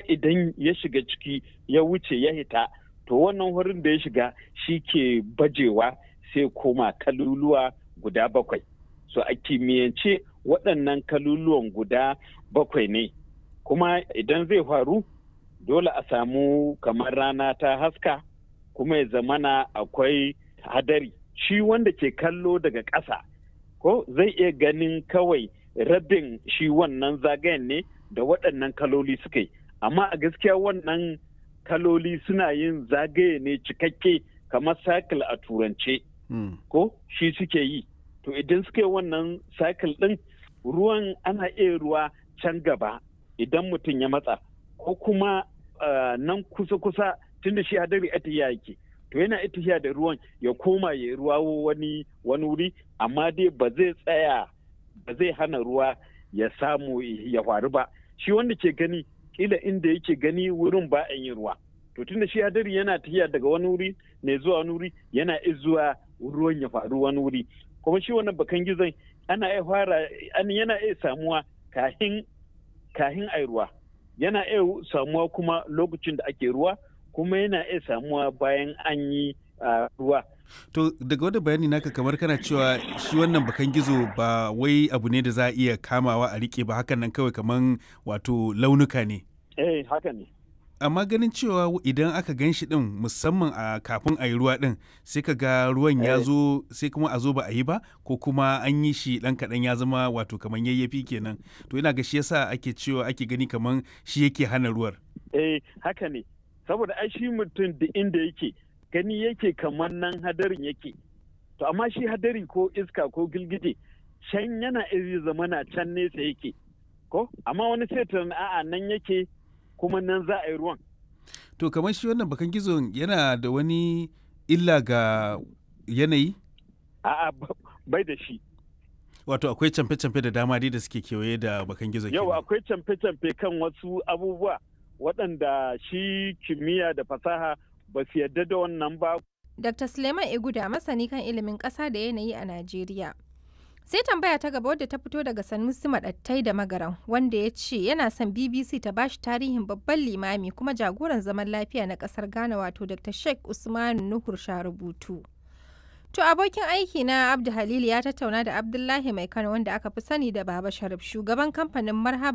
idan ya shiga ciki ya wuce ya hita to wannan wurin da ya shiga shi ke bajewa sai koma kaluluwa guda bakwai so a kimiyyance waɗannan kaluluwan guda bakwai ne kuma idan zai faru dole a samu kamar rana ta haska kuma ya zamana akwai hadari shi wanda ke kallo daga ƙasa ko zai iya ganin kawai rabin shi wannan zagayen ne da waɗannan kaloli suka yi amma a gaskiya wannan kaloli suna yin zagaye ne cikakke kamar cycle a turance ko shi suke yi to idan suka yi wannan cycle ɗin ruwan ana iya ruwa can gaba idan mutum ya matsa ko kuma nan kusa-kusa tunda shi hadari atiya yake to yana itiya da ruwan ya koma ya ruwa wani wani wuri amma dai ba zai tsaya ba zai hana ruwa ya samu ya faru ba shi wanda ke gani kila inda yake gani wurin ba a yin ruwa to tunda shi hadari yana tafiya daga wani wuri ne zuwa wani wuri yana zuwa ruwan ya faru wani wuri kuma shi wannan bakan gizon ana iya fara yana iya samuwa kahin kahin ai ruwa yana iya samuwa kuma lokacin da ake ruwa kuma yana iya samuwa bayan an yi ruwa To daga wani bayani naka kamar kana cewa shi wannan bakan gizo ba wai abu ne da za a iya kamawa a rike ba hakan nan kawai kaman wato launuka ne. Eh haka ne. Amma ganin cewa idan aka gan shi din musamman a kafin a yi ruwa din sai ka ga ruwan ya zo sai kuma a zo ba a yi ba ko kuma an yi shi dan kaɗan ya zama wato kaman yayyafi kenan. To ina ga shi yasa ake cewa ake gani kaman shi yake hana ruwar. Eh haka ne. Saboda ai shi mutum da inda yake gani yake kamar nan hadarin yake to amma shi hadari ko iska ko gilgije can yana iri zamana can nesa yake ko amma wani sai a'a nan yake kuma nan za a yi ruwan to kamar shi wannan bakan gizo yana da wani illa ga yanayi a'a bai da shi wato akwai camfe-camfe da dama dai da suke kewaye da bakan gizo yau akwai camfe-camfe kan wasu abubuwa waɗanda shi kimiyya da fasaha ba su yarda da wannan ba. Dr. Suleiman Iguda masani kan ilimin ƙasa da yanayi a Najeriya. Sai tambaya ta gaba wadda ta fito daga Sanusi Maɗattai da Magaran wanda ya ce yana son BBC ta bashi tarihin babban limami kuma jagoran zaman lafiya na ƙasar Ghana wato Dr. Sheikh Usmanu Nuhur Sharubutu. To abokin aiki na Abdu Halil ya tattauna da Abdullahi Mai Kano wanda aka fi sani da Baba Sharif shugaban kamfanin Marhaba